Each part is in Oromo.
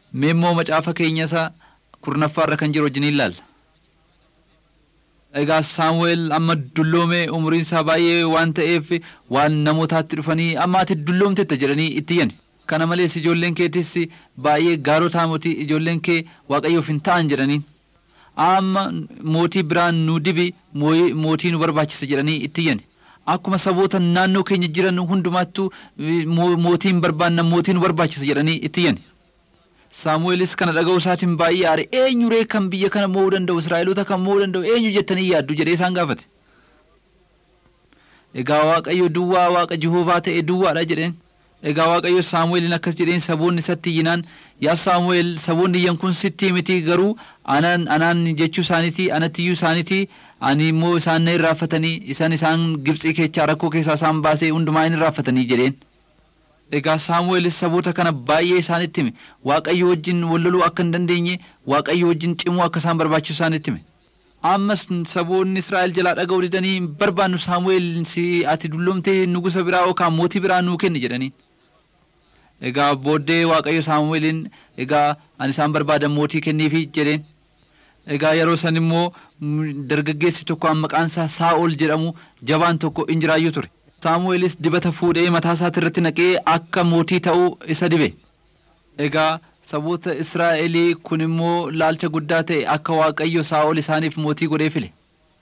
Mee immoo macaafa keenya isaa kurnaffaarra kan jiru wajjin ilaalla. Egaa Saamu'eel amma dulloomee umriin isaa baay'ee waan ta'eef waan namootaatti dhufanii amma ati dulloomtetta jedhanii itti iyyan. Kana malees ijoolleen keetis baay'ee gaarotaa mootii ijoolleen kee waaqayyoof hin ta'an jedhaniin. Amma mootii biraan nu dibi mootii nu barbaachisa jedhanii itti iyyan. Akkuma saboota naannoo keenya jiran hundumaattuu mootiin barbaanna mootii nu barbaachisa jedhanii itti iyyan. Saamu'eelis kana dhaga'uu isaatiin baay'ee aare eenyuree kan biyya kana mo'uu danda'u Israa'eloota kan mo'uu danda'u eenyu jettanii yaaddu jedhee isaan gaafate. Egaa Waaqayyo duwwaa Waaqa Jihoovaa ta'e duwwaadha jedheen. Egaa Waaqayyo Saamu'eeliin akkas jedheen saboonni isatti iyyinaan yaa Saamu'eel saboonni iyyan kun sitti miti garuu anaan anaan jechuu isaaniiti anatti iyyuu isaaniiti ani immoo isaan na irraanfatanii isaan isaan Gibxii keechaa rakkoo keessaa isaan baasee hundumaa hin irraanfatanii jedheen. Egaa Saamu'eelis saboota kana baay'ee isaanitti hime Waaqayyo wajjin wal loluu akka hin dandeenye Waaqayyo wajjin cimuu akka isaan barbaachisu isaanitti hime. Ammas saboonni Israa'el jalaa dhaga'uu didanii hin barbaannu Saamu'eel si ati dulloomtee nugusa biraa yookaan mootii biraa nuu kenni jedhaniin. Egaa booddee Waaqayyo Saamu'eeliin egaa ani isaan barbaadan mootii kenniifi jedheen. Egaa yeroo san immoo dargaggeessi tokko maqaan isaa Saa'ol jedhamu jabaan tokko in jiraayyuu ture. Saamu'eelis dibata fuudhee mataa isaatti irratti naqee akka mootii ta'uu isa dibe. Egaa saboota Israa'elii kun immoo laalcha guddaa ta'e akka Waaqayyo Saa'ol isaaniif mootii godhee file.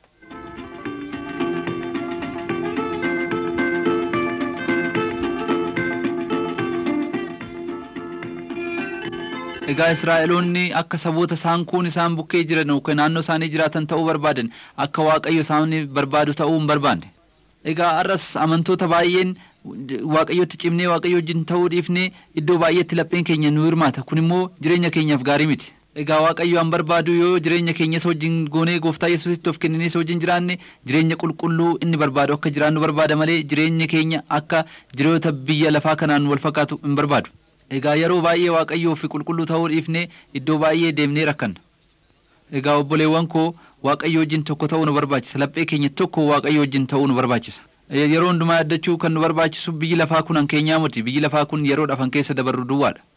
Egaa Israa'eloonni akka saboota isaan kuun isaan bukkee jiran yookaan naannoo isaanii jiraatan ta'uu barbaadan akka Waaqayyo isaan barbaadu ta'uu hin barbaanne. Egaa har'as amantoota baay'een waaqayyotti cimnee waaqayyo wajjin ta'uu dhiifnee iddoo baay'eetti lapheen keenya nu hirmaata kun immoo jireenya keenyaaf gaarii miti. Egaa waaqayyo an barbaadu yoo jireenya keenya isa wajjin goonee gooftaa yesuusitti of kenninee isa wajjin jiraanne jireenya qulqulluu inni barbaadu akka jiraannu barbaada malee jireenya keenya akka jiroota biyya lafaa kanaan wal fakkaatu hin barbaadu. Egaa yeroo baay'ee waaqayyoo fi qulqulluu ta'uu dhiifnee iddoo baay'ee deemnee rakkanna. Egaa obboleewwan koo waaqayyo wajjin tokko ta'uu nu barbaachisa laphee keenya tokko waaqayyo wajjin ta'uu nu barbaachisa. Yeroo hundumaa yaadachuu kan nu barbaachisu biyyi lafaa kun an keenyaa miti biyyi lafaa kun yeroo dhafan keessa dabarru duwwaadha.